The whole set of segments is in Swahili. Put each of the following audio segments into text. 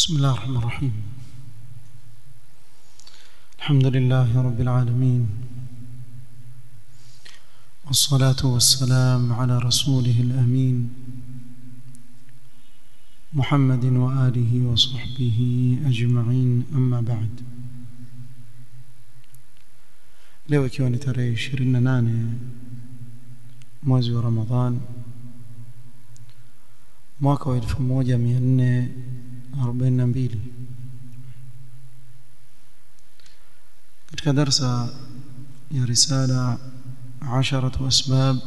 بسم الله الرحمن الرحيم الحمد لله رب العالمين والصلاة والسلام على رسوله الأمين محمد وآله وصحبه أجمعين أما بعد leo ikiwa ni tarehe 28 mwezi wa Ramadhan mwaka wa 1442 katika darsa ya risala عشرة أسباب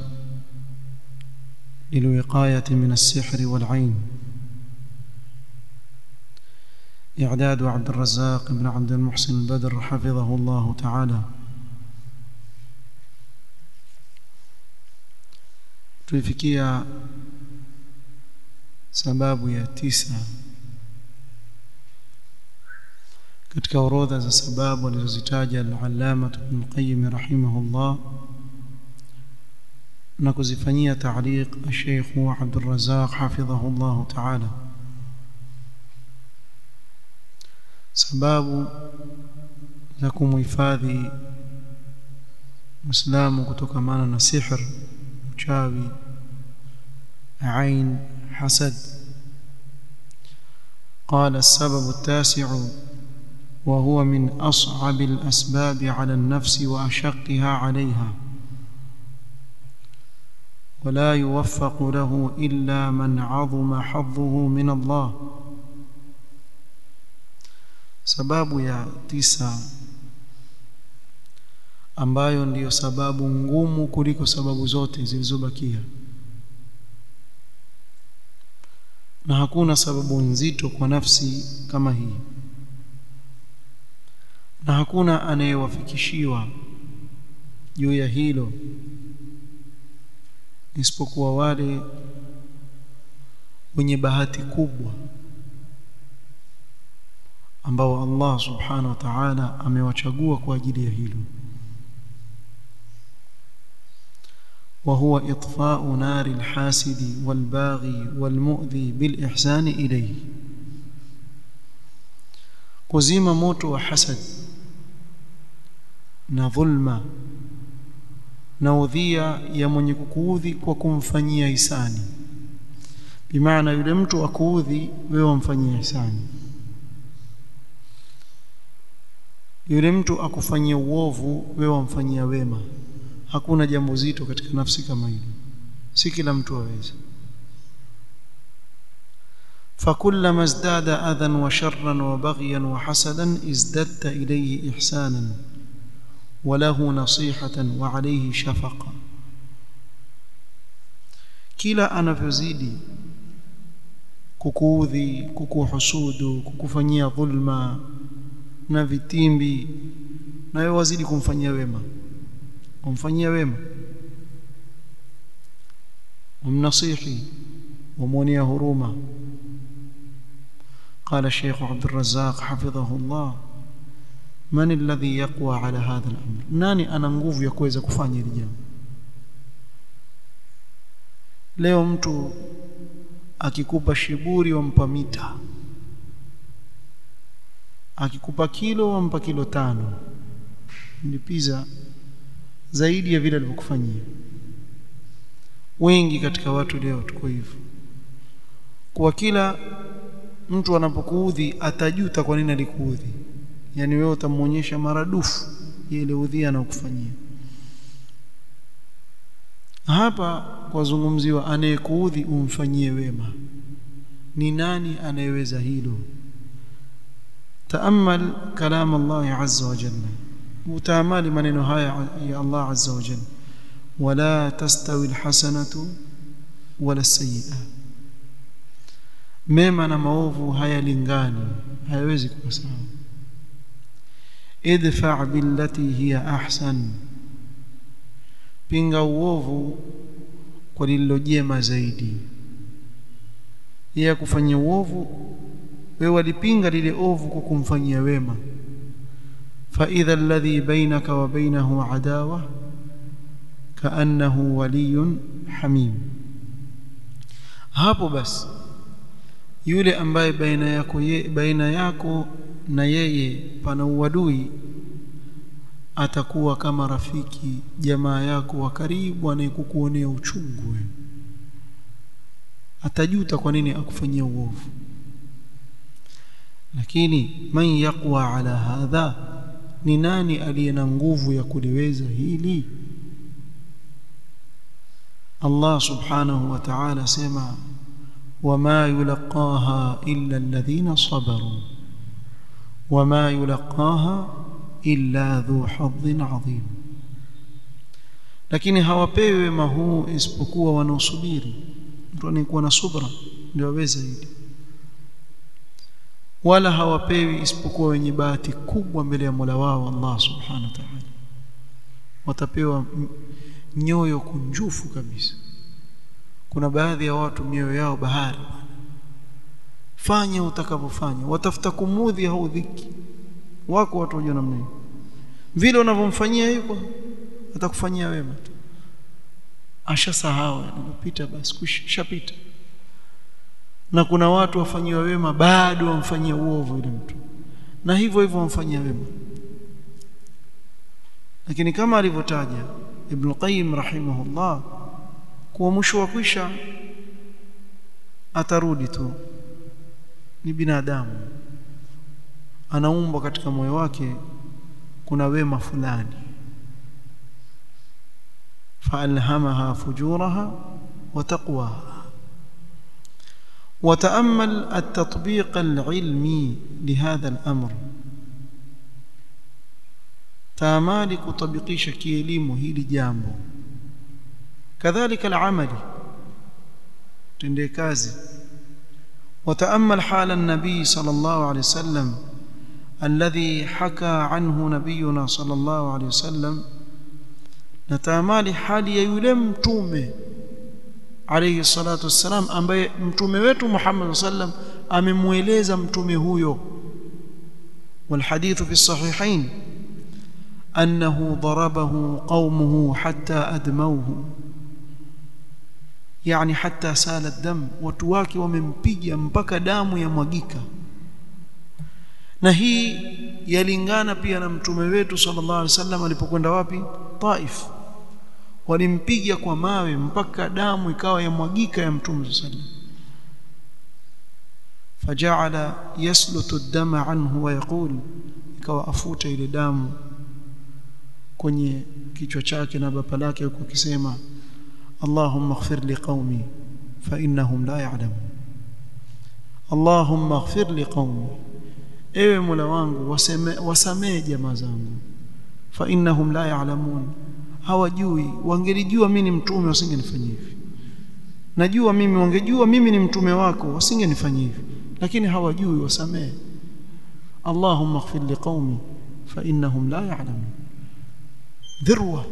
للوقاية من السحر والعين إعداد عبد الرزاق بن عبد المحسن البدر حفظه الله تعالى tulifikia sababu ya tisa katika orodha za sababu alizozitaja al-Allama Ibn Qayyim rahimahullah na kuzifanyia taaliq Sheikh Abdul Razzaq hafidhahullah ta'ala sababu za kumhifadhi Muislamu kutokamana na sihr uchawi ain hasad قال السبب التاسع وهو من أصعب الأسباب على النفس وأشقها عليها ولا يوفق له إلا من عظم حظه من الله sababu ya tisa ambayo ndiyo sababu ngumu kuliko sababu zote zilizobakia na hakuna sababu nzito kwa nafsi kama hii na hakuna anayewafikishiwa juu ya hilo isipokuwa wale wenye bahati kubwa ambao Allah subhanahu wa ta'ala amewachagua kwa ajili ya hilo وهو إطفاء نار الحاسد والباغي والمؤذي بالإحسان إليه kuzima moto wa hasad na dhulma na udhia ya mwenye kukuudhi kwa kumfanyia hisani bimaana yule mtu akuudhi wewe wamfanyia hisani yule mtu akufanyia uovu wewe wamfanyia wema hakuna jambo zito katika nafsi kama hilo si kila mtu aweza فكلما ازداد اذى وشرا وبغيا وحسدا ازددت اليه احسانا وله نصيحه وعليه شفقه kila anavyozidi kukuudhi kukuhusudu kukufanyia dhulma na vitimbi na wewe wazidi kumfanyia wema umfanyia wema umnasihi ومونيا هروما قال الشيخ عبد الرزاق حفظه الله من الذي يقوى على هذا الأمر nani ana nguvu ya kuweza kufanya hili jambo leo mtu akikupa shiburi wampa mita akikupa kilo wampa kilo tano ndipiza zaidi ya vile alivyokufanyia wengi katika watu leo tuko hivyo kwa kila mtu anapokuudhi atajuta kwa nini alikuudhi yani wewe utamuonyesha maradufu ile udhia anayokufanyia hapa kwazungumziwa anayekuudhi umfanyie wema ni nani anayeweza hilo taamal kalam Allah azza wa jalla utaamali maneno haya ya Allah azza wa jalla wala tastawi alhasanatu wala alsayi'a mema na maovu hayalingani hayawezi kuwa sawa idfa billati hiya ahsan pinga uovu kwa lililo jema zaidi yeye kufanyia uovu wewe walipinga lile ovu kwa kumfanyia wema fa idha alladhi bainaka wa bainahu adawa kaannahu waliyun hamim hapo basi yule ambaye baina yako ye, baina yako na yeye pana uadui atakuwa kama rafiki jamaa yako wa karibu anayekukuonea uchungu wewe atajuta kwa nini akufanyia uovu lakini man yaqwa ala hadha ni nani aliye na nguvu ya kuliweza hili Allah subhanahu wa ta'ala sema wama yulqaha illa alladhina sabaru wama yulqaha illa dhu hadhin adhim lakini hawapewi wema huu isipokuwa wanaosubiri mtu anayekuwa na subra ndio aweza hili wala hawapewi isipokuwa wenye bahati kubwa mbele ya Mola wao Allah subhanahu wa ta'ala watapewa nyoyo kunjufu kabisa kuna baadhi ya watu mioyo yao bahari fanya utakavyofanya watafuta kumudhi au dhiki wako watu wajua namna hiyo vile unavyomfanyia yuko atakufanyia wema tu ashasahau anapita basi kushapita na kuna watu wafanyiwa wema bado wamfanyia uovu yule mtu na hivyo hivyo wamfanyia wema lakini kama alivyotaja Ibn Qayyim rahimahullah kuwa mwisho wa kwisha atarudi tu ni binadamu anaumbwa katika moyo wake kuna wema fulani فألهمها فجورها وتقواها وتأمل التطبيق العلمي لهذا الأمر تامالي كطبقيش كيليمو هي لجامبو كذلك العمل تنديكازي وتأمل حال النبي صلى الله عليه وسلم الذي حكى عنه نبينا صلى الله عليه وسلم نتامالي حال يولي متومه alayhi salatu wassalam ambaye mtume wetu Muhammad sallam amemueleza mtume huyo والحديث في الصحيحين أنه ضربه قومه حتى أدموه يعني حتى سال الدم وتواكي وممpiga mpaka damu yamwagika na hii yalingana pia na mtume wetu sallallahu alaihi wasallam alipokwenda wapi Taif walimpiga kwa mawe mpaka damu ikawa yamwagika ya mtume sallam faja'ala yaslutu ad-dama anhu wa yaqul ikawa afuta ile damu kwenye kichwa chake na bapa lake huko akisema Allahumma ighfir li qaumi fa innahum la ya'lamun Allahumma ighfir li qaumi ewe Mola wangu waseme wasamee jamaa zangu fa innahum la ya'lamun hawajui wangelijua mimi ni mtume wasingenifanyia hivi najua mimi wangejua mimi ni mtume wako wasingenifanyia hivi lakini hawajui wasamee Allahumma ighfir liqaumi fa innahum la ya'lamun dhirwa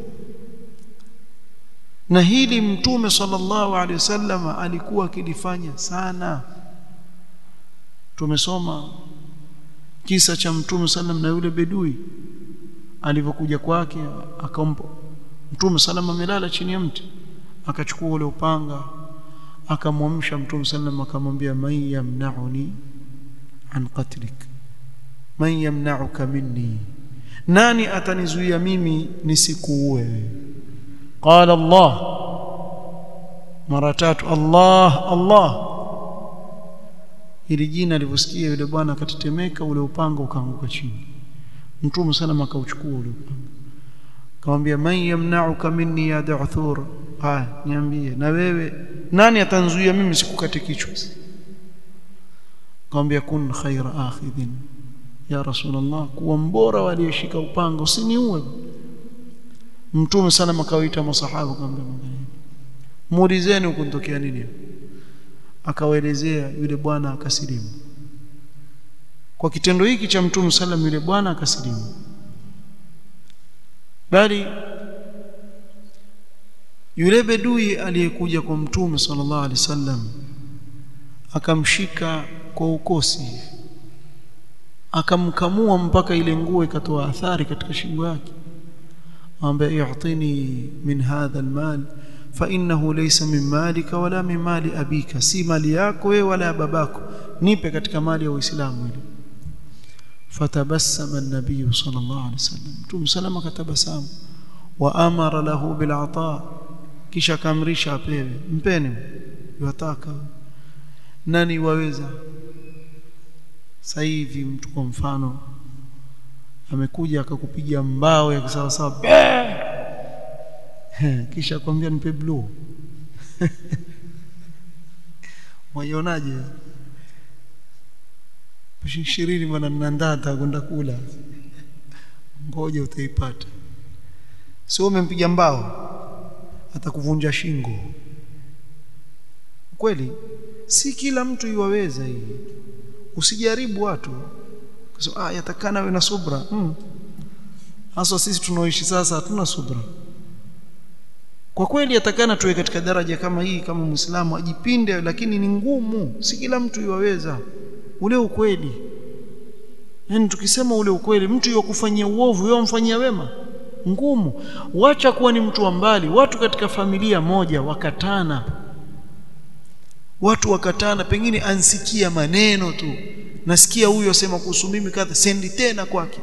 na hili mtume sallallahu alaihi wasallam alikuwa akilifanya sana tumesoma kisa cha mtume sallam na yule bedui alivyokuja kwake akampa mtume sallam amelala chini ya mti akachukua ule upanga akamwamsha mtume sallam akamwambia man yamna'uni an qatlik man yamna'uka minni nani atanizuia mimi nisikuue qala allah mara tatu allah allah ili jina alivyosikia yule bwana akatetemeka ule upanga ukaanguka chini mtume sallam akauchukua ule upanga akamwambia man yamna'uka minni ya da'thur haya niambie na wewe nani atanzuia mimi sikukate kichwa akamwambia kun khaira akhidhin ya rasulullah kuwa mbora waliyeshika upanga usiniue mtume sana akawaita masahaba akamwambia muulizeni ukuntokea nini akawaelezea yule bwana akasilimu kwa kitendo hiki cha mtume sallam yule bwana akasilimu bali yule bedui aliyekuja kwa mtume sallallahu alaihi wasallam akamshika kwa ukosi akamkamua mpaka ile nguo ikatoa athari katika shingo yake ambaye i'tini min hadha almal fa innahu laysa min malika wala min mali abika si mali yako wewe wala ya babako nipe katika mali ya uislamu ile fatabassama an-nabiy sallallahu alaihi wasallam mtume salama katabasamu wa amara lahu bil ata kisha kamrisha apewe mpeni yataka nani waweza sasa hivi mtu kwa mfano amekuja akakupiga mbao ya kisawasawa kisha kwambia nipe blue waionaje ishirini bwana nandata kwenda kula ngoja utaipata sio umempiga mbao atakuvunja shingo kweli si kila mtu iwaweza hii usijaribu watu so, ah yatakana we na subra hmm. hasa sisi tunaoishi sasa hatuna subra kwa kweli yatakana tuwe katika daraja kama hii kama muislamu ajipinde lakini ni ngumu si kila mtu iwaweza ule ukweli yani tukisema ule ukweli mtu yokufanyia uovu yeye amfanyia wema ngumu wacha kuwa ni mtu wa mbali watu katika familia moja wakatana watu wakatana pengine ansikia maneno tu nasikia huyo asema kuhusu mimi kadha sendi tena kwake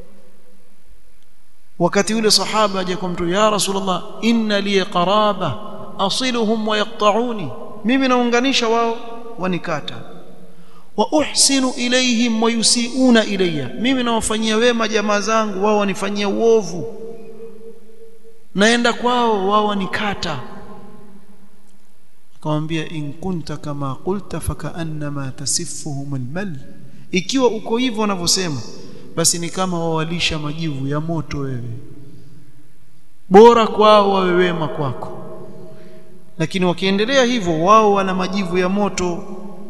wakati yule sahaba aje kwa mtu ya rasulullah inna li qaraba asiluhum wa yaqta'uni mimi naunganisha wao wanikata wa uhsinu ilayhim wa yusiuna ilayya mimi nawafanyia wema jamaa zangu wao wanifanyia uovu naenda kwao wao wanikata akamwambia in kunta kama qulta fakaannama tasiffuhum almal ikiwa uko hivyo wanavyosema basi ni kama wawalisha majivu ya moto wewe bora kwao wawe wema kwako lakini wakiendelea hivyo wao wana majivu ya moto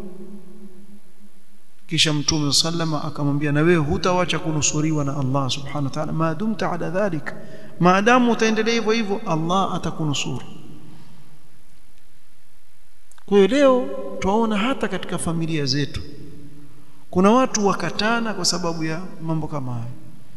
kisha mtume sallama akamwambia na wewe hutawacha kunusuriwa na Allah subhanahu wa ta'ala maadumta ala dhalik maadamu utaendelea hivyo hivyo Allah atakunusuru kwa hiyo leo tuwaona hata katika familia zetu kuna watu wakatana kwa sababu ya mambo kama hayo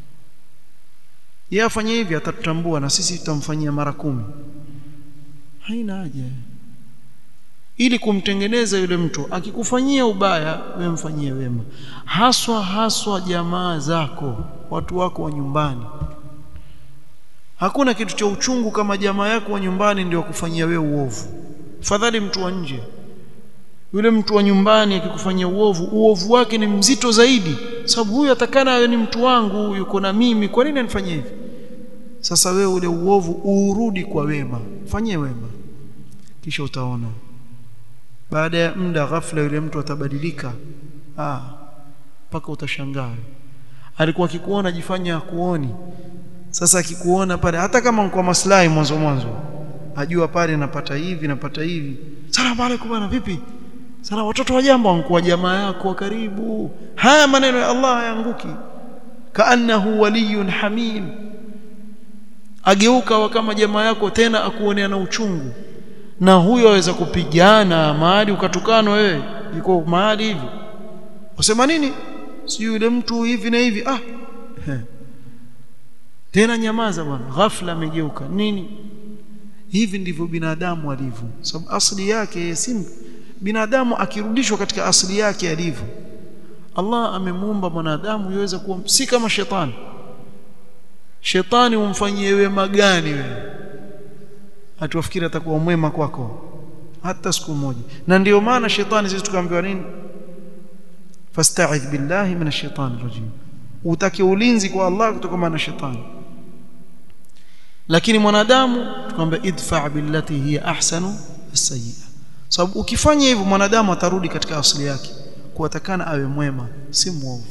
yeye afanye hivi atatutambua na sisi tutamfanyia mara kumi haina haja ili kumtengeneza yule mtu akikufanyia ubaya wewe mfanyie wema haswa haswa jamaa zako watu wako wa nyumbani hakuna kitu cha uchungu kama jamaa yako wa nyumbani ndio kufanyia wewe uovu fadhali mtu wa nje yule mtu wa nyumbani akikufanyia uovu uovu wake ni mzito zaidi sababu huyu atakana awe ni mtu wangu yuko na mimi kwa nini anifanyie hivi sasa wewe ule uovu urudi kwa wema fanyie wema kisha utaona baada ya muda ghafla yule mtu atabadilika ah mpaka utashangaa alikuwa akikuona jifanya kuoni sasa akikuona pale hata kama kwa maslahi mwanzo mwanzo ajua pale napata hivi napata hivi salamu alaykum bwana vipi sana watoto wa jambo wankuwa jamaa yako wa karibu haya maneno ya Allah hayanguki kaannahu waliyun hamim ageuka kama jamaa yako tena akuonea na uchungu na huyo aweza kupigana mahali ukatukana wewe yuko mahali hivi usema nini si yule mtu hivi na hivi ah He. tena nyamaza bwana ghafla amegeuka nini hivi ndivyo binadamu alivyo sababu asili yake si binadamu akirudishwa katika asili yake alivyo Allah amemuumba mwanadamu yaweza kuwa si kama shetani shetani umfanyie wema gani wewe atuwafikiri atakuwa mwema kwako hata siku moja na ndio maana shetani sisi tukaambiwa nini fasta'idh billahi minash shaitani rajim utake ulinzi kwa Allah kutoka na shetani lakini mwanadamu tukamwambia idfa billati hiya ahsanu as-sayyi'a sababu ukifanya hivyo mwanadamu atarudi katika asili yake kuatakana awe mwema si mwovu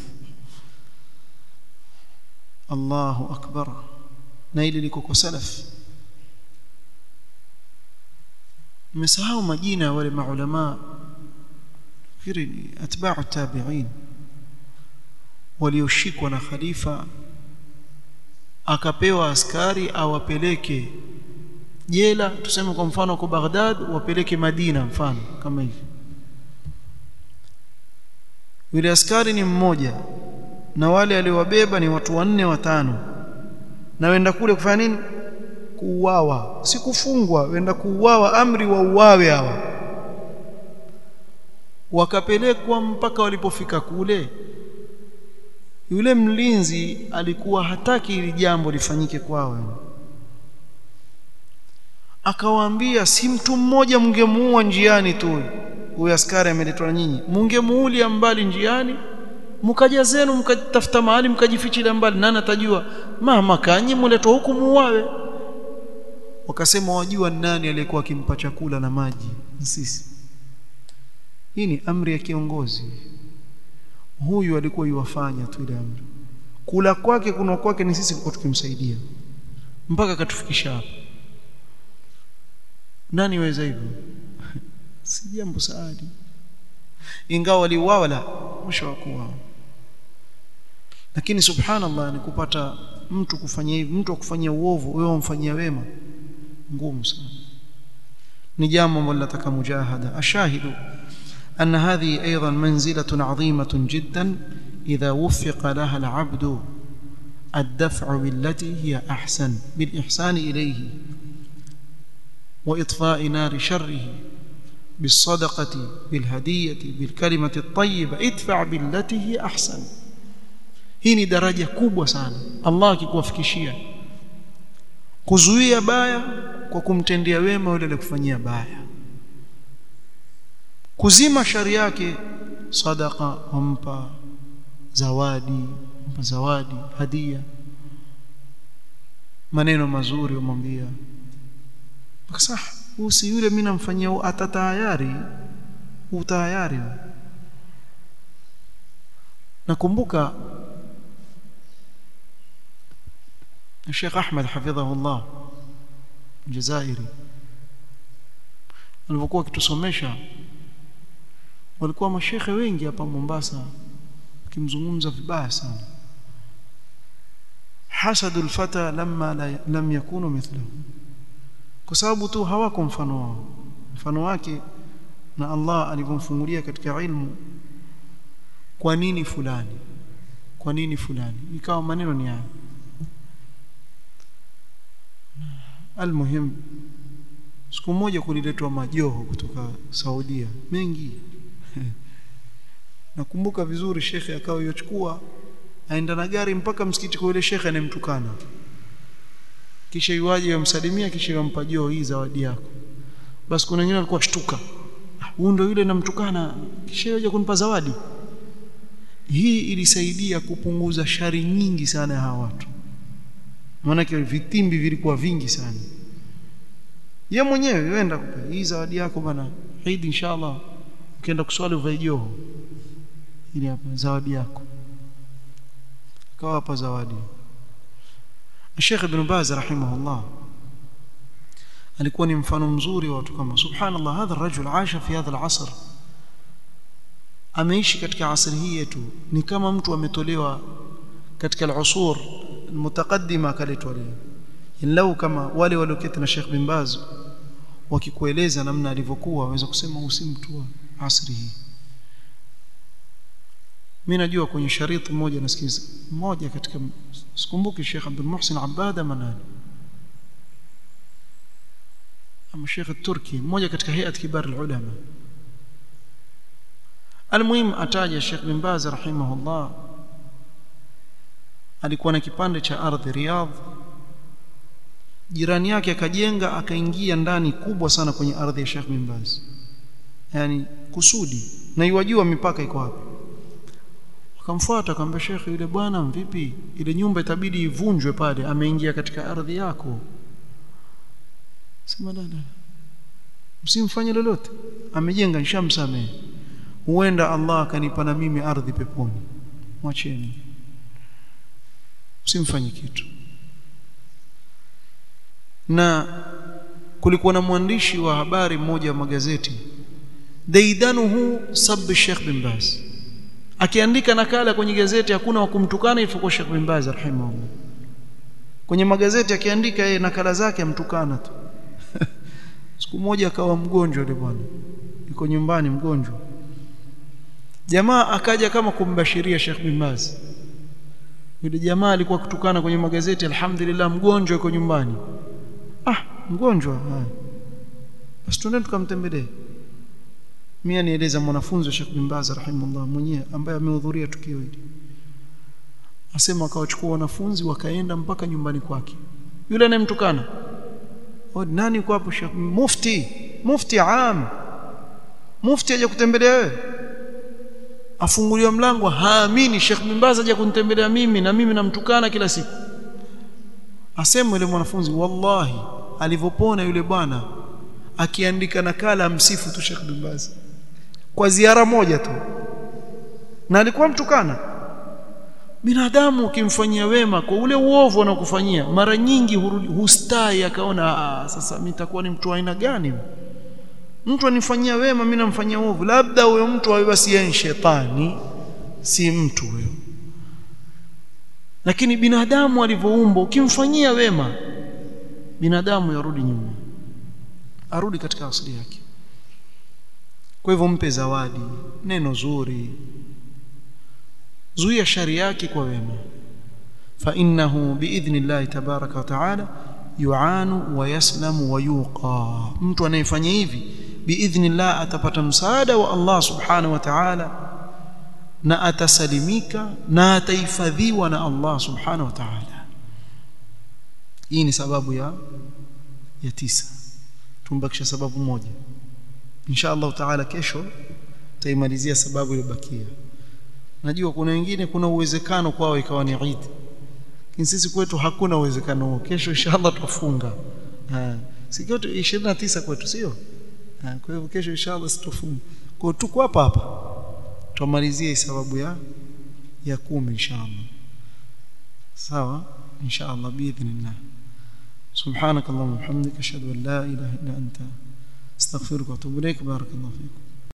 Allahu akbar na ili liko kwa salaf mmesahau majina ya wale maulama fikiri ni atba'u tabi'in walioshikwa na khalifa akapewa askari awapeleke jela tuseme kwa mfano kwa Baghdad wapeleke Madina mfano kama hivi yule askari ni mmoja na wale aliowabeba ni watu wanne watano na wenda kule kufanya nini kuuawa si kufungwa wenda kuuawa amri wa uawe hawa wakapelekwa mpaka walipofika kule yule mlinzi alikuwa hataki ili jambo lifanyike kwao akawaambia si mtu mmoja mngemuua njiani tu huyu askari ameletwa na nyinyi mungemuulia mbali njiani mkaja zenu mkatafuta mahali mkajifichilia mbali nani atajua mama kanyi muletwa huku muuawe wakasema wajua nani aliyekuwa akimpa chakula na maji sisi hii ni amri ya kiongozi huyu alikuwa yuwafanya tu ile amri kula kwake kuna kwake ni sisi kwa tukimsaidia mpaka katufikisha hapa nani weza hivyo si jambo saadi ingawa waliuawa la mwisho wa kuwa lakini subhanallah ni kupata mtu kufanya hivi mtu akufanyia uovu wewe umfanyia wema ngumu sana ni jambo ambalo linataka mujahada ashahidu أن هذه أيضا منزلة عظيمة جدا إذا وفق لها العبد الدفع بالتي هي أحسن بالإحسان إليه وإطفاء نار شره بالصدقة بالهدية بالكلمة الطيبة ادفع بالتي هي أحسن هي درجة كبوة sana Allah akikuwafikishia kuzuia baya kwa kumtendea wema yule aliyekufanyia baya kuzima shari yake sadaqa wampa zawadi mpa zawadi hadia maneno mazuri umwambia akasah usi yule mimi namfanyia atatayari utayari nakumbuka Sheikh Ahmed hafidhahullah Jazairi alipokuwa akitusomesha walikuwa mashekhe wengi hapa Mombasa kimzungumza vibaya sana hasadul fata lamma la, lam yakunu mithlahu kwa sababu tu hawako mfano wao mfano wake na Allah alivyomfungulia katika ilmu kwa nini fulani kwa nini fulani ikawa maneno ni haya almuhim siku moja kuliletwa majoho kutoka Saudia mengi nakumbuka vizuri shekhe akawa yochukua aenda na gari mpaka msikiti kwa yule shekhe anemtukana kisha yuaje yamsalimia kisha yampa joo hii zawadi yako basi kuna wengine walikuwa shtuka huyu ndio yule namtukana kisha yaje kunipa zawadi hii ilisaidia kupunguza shari nyingi sana ya hawa watu maana vitimbi vilikuwa vingi sana ye mwenyewe wenda kupa hii zawadi yako bana Eid inshallah ukienda kuswali uvae joho ili hapa zawadi yako akawa hapa zawadi Sheikh Ibn Baz rahimahullah alikuwa ni mfano mzuri wa watu kama subhanallah hadha rajul aisha fi hadha al-asr ameishi katika asri hii yetu ni kama mtu ametolewa katika al-usur المتقدمه akaletwa leo lau kama wale walioketi na Sheikh bin Baz wakikueleza namna alivyokuwa waweza kusema usi mtu wa asri hii mimi najua kwenye shariti moja nasikiza mmoja katika sikumbuki Sheikh Abdul Muhsin Abada manani ama Sheikh Turki mmoja katika hayat kibar ulama almuhim ataja Sheikh bin Baz rahimahullah alikuwa na kipande cha ardhi Riyadh jirani yake akajenga akaingia ndani kubwa sana kwenye ardhi ya Sheikh bin Baz yani kusudi na iwajua mipaka iko wapi akamfuata akamwambia Sheikh yule bwana vipi ile nyumba itabidi ivunjwe pale ameingia katika ardhi yako sema dada msimfanye lolote amejenga nishamsamehe huenda Allah akanipa na mimi ardhi peponi mwacheni msimfanye kitu na kulikuwa na mwandishi wa habari mmoja wa magazeti daidanuhu sab Sheikh bin Baz akiandika nakala kwenye gazeti hakuna wa kumtukana isipokuwa Sheikh bin Baz rahimahullah kwenye magazeti akiandika yeye nakala zake amtukana tu siku moja akawa mgonjwa yule bwana yuko nyumbani mgonjwa jamaa akaja kama kumbashiria Sheikh bin Baz yule jamaa alikuwa kutukana kwenye magazeti alhamdulillah mgonjwa yuko nyumbani ah mgonjwa ah. basi tuende tukamtembelee mimi nieleza mwanafunzi wa Sheikh bin Baz rahimahullah mwenyewe ambaye amehudhuria tukio hili asema akawachukua wanafunzi wakaenda mpaka nyumbani kwake yule anayemtukana nani yuko hapo Sheikh mufti mufti am mufti aje kutembelea wewe afunguliwa mlango haamini Sheikh bin Baz aje kunitembelea mimi na mimi namtukana kila siku asema yule mwanafunzi wallahi alivyopona yule bwana akiandika nakala msifu tu Sheikh bin Baz kwa ziara moja tu na alikuwa mtukana binadamu ukimfanyia wema kwa ule uovu anakufanyia mara nyingi hurudi hustai akaona sasa mimi nitakuwa ni mtu aina gani mtu anifanyia wema mimi namfanyia uovu labda huyo mtu awe basi yeye shetani si mtu huyo lakini binadamu alivyoumbwa ukimfanyia wema binadamu yarudi nyuma arudi katika asili yake kwa hivyo mpe zawadi neno zuri zuia shari yake kwa wema fa innahu biidhnillah tabaraka wa taala yuanu wa yaslamu wa yuqa mtu anayefanya hivi biidhnillah atapata msaada wa Allah subhanahu wa ta'ala na atasalimika na atahifadhiwa na Allah subhanahu wa ta'ala hii ni sababu ya ya tisa tumbakisha sababu moja insha Allah taala kesho taimalizia sababu iliyobakia najua kuna wengine kuna uwezekano kwao ikawa ni Eid lakini sisi kwetu hakuna uwezekano huo kesho inshallah tutafunga sikio 29 kwetu sio kwa hivyo kesho inshallah situfunga kwa tuko hapa hapa tumalizie sababu ya ya kumi inshallah sawa inshallah باذن سبحانك اللهم وبحمدك اشهد ان لا اله الا انت استغفرك واتوب اليك بارك الله فيكم